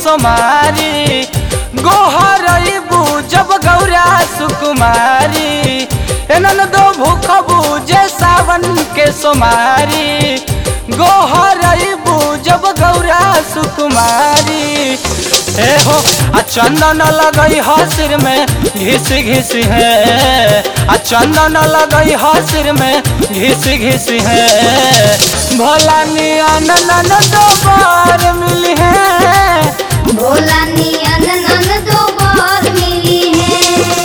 सोमारी गोहरबू जब गौरा सुकुमारी एनन दो भूख बूझे सावन के सोमारी गोहरबू जब गौरा सुकुमारी ए हो आ चंदन लगई ह सिर में घिस घिस है आ चंदन लगई ह सिर में घिस घिस है भोला नियन नन दो बार मिली है भोला नियन नन दो बार मिली है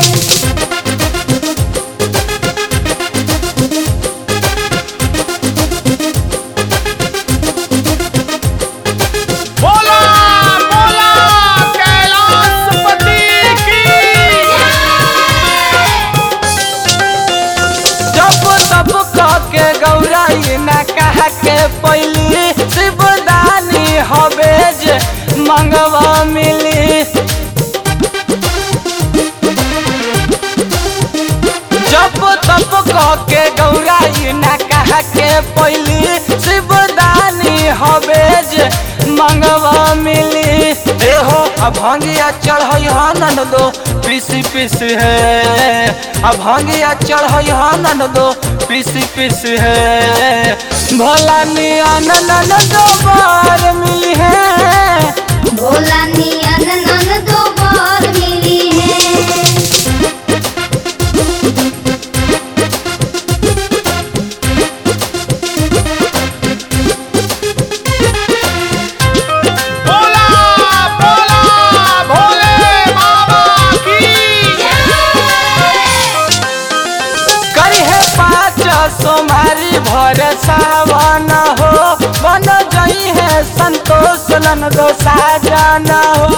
बोला बोला कैलाशपति की जब तब कह के गौराई न कह के पैली शिवदानी हवे जे मंगवा मिली जब तब कह के गौराई न कह के पैली शिवदानी हवे जे मंगवा मिली एहो अब भंगिया चढ़ई हनन दो पीसी पीस है अब भंगिया चढ़ई हनन दो पीसी पीस है भोला नियन नन दो बार मिली है भोला नियन नन दो बार मिली है बोला बोला भोले बाबा की करी है पाँच सोमारी भर सावन हो बन गई है संतोष नन दो साजन हो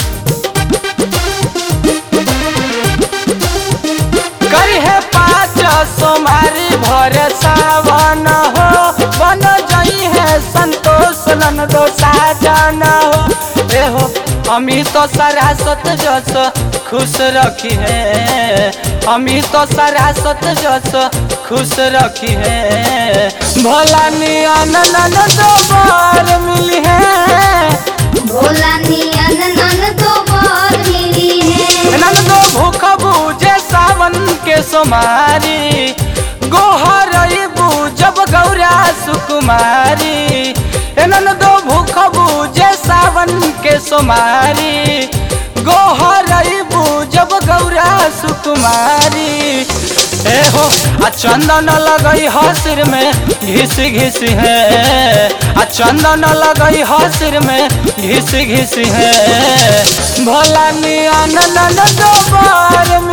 करी है पाँच सोमारी भर सावन हो बन गई है संतोष नन दो साजन हो एहो अमित तो सरासत जस खुश रखी है अमित तो सरासत जस खुश रखी है भोला नियन नन दो बार मिली है भोला नियन नन दो बार मिली है नन दो भूख बूझे सावन के सोमारी गोहरबू जब गौरा सुकुमारी नन दो भूख बूझे सावन के सोमारी गोहरबू जब गौरा सुकुमारी ए हो आ चंदन लगई ह सिर में घिस घिस है आ चंदन लगई ह सिर में घिस घिस है भोला नियन नन दो बार